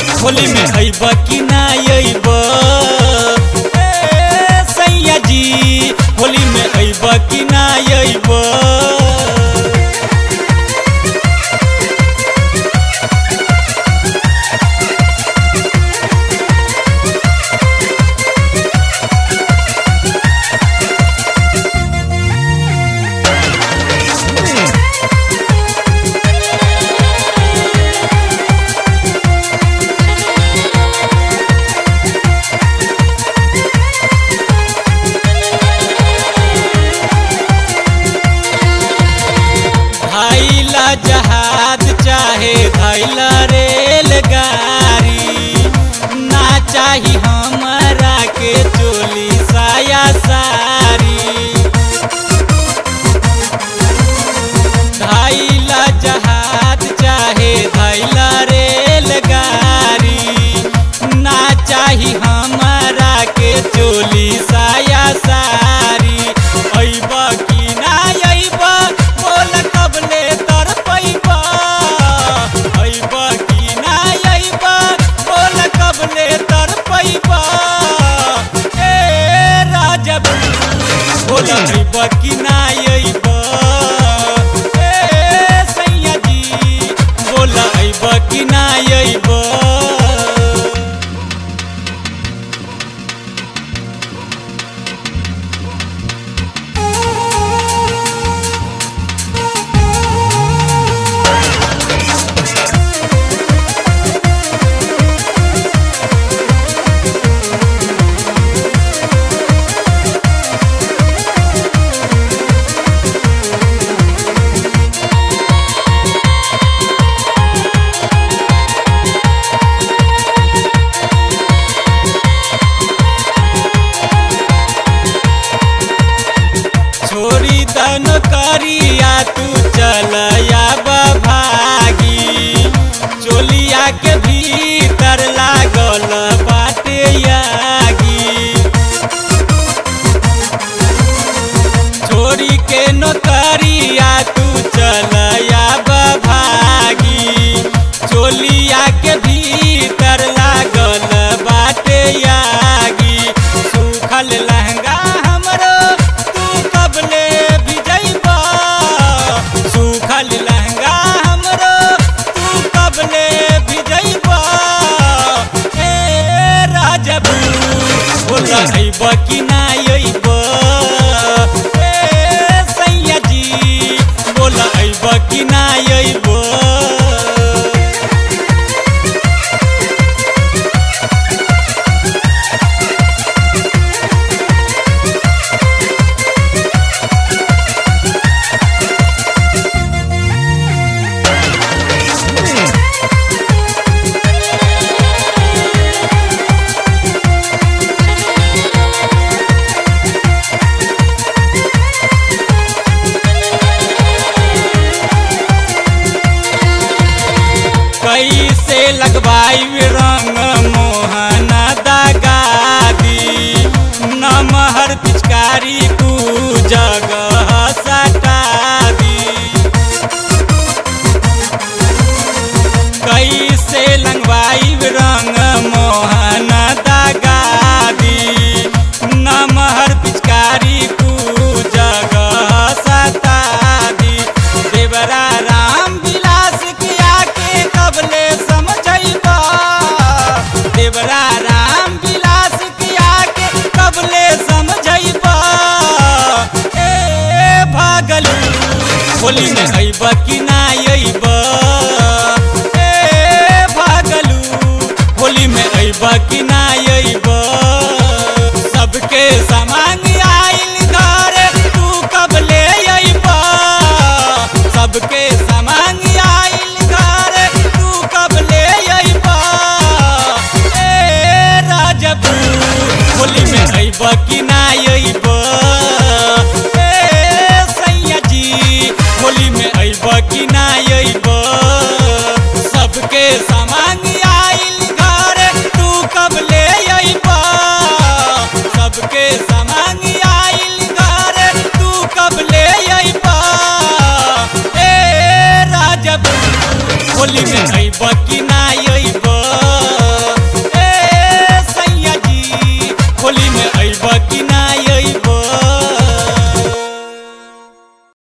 होली में अइब कि ना अइब ए सैया जी होली में अइब कि ना अइब धैला जहाज चाहे धैला रेलगाड़ी ना चाही हमरा के चोली साया सारी धैला जहाज चाहे धैला रेलगाड़ी ना चाही हमरा के चोली साया सारी अइब कि ना अइब बोल कबले तर पैब अइब कि ना अइब बोल कबले तर पैब ए राजब बोल अइब कि ना अइब ए सैया जी बोल अइब कि ना अइब छोरी दन करिया तू चल भागी चोलिया के भीतर लागल बाटे यागी छोरी के नौकरिया तू चल भागी चोलिया के भीतर लागल बाटे यागी सूखल लहंगा हमरो तू कबले भिजैबा सूखल लहंगा हमरो तू कबले भिजैबा ए राजबू बोल अइब कि ना अइब ए सैया जी बोल अइब कि ना अइब कैसे लगवाई रंग मोहन दागादी नमहर पिचकारी कू जगह सटा दी कैसे लगवाई रंग मोहन दागादी नमहर पिचकारी कू जगह सता दी देवरा राम विलास किया के कबले समझैबा देवरा राम विलास किया के कबले समझैबा ए भागलू होली में अइब कि ना अइब ए भागलू होली में अइब कि ना अइब सबके सामान आइल घर तू कबले अइब सबके सामान आइल घर तू कबले अइब ए राजबू होली में अइब कि ना अइब ए सैया जी होली में अइब कि ना अइब सबके सामान आइल घर तू कबले अइब सबके सामान आइल घर तू कबले अइब ए राजबू होली में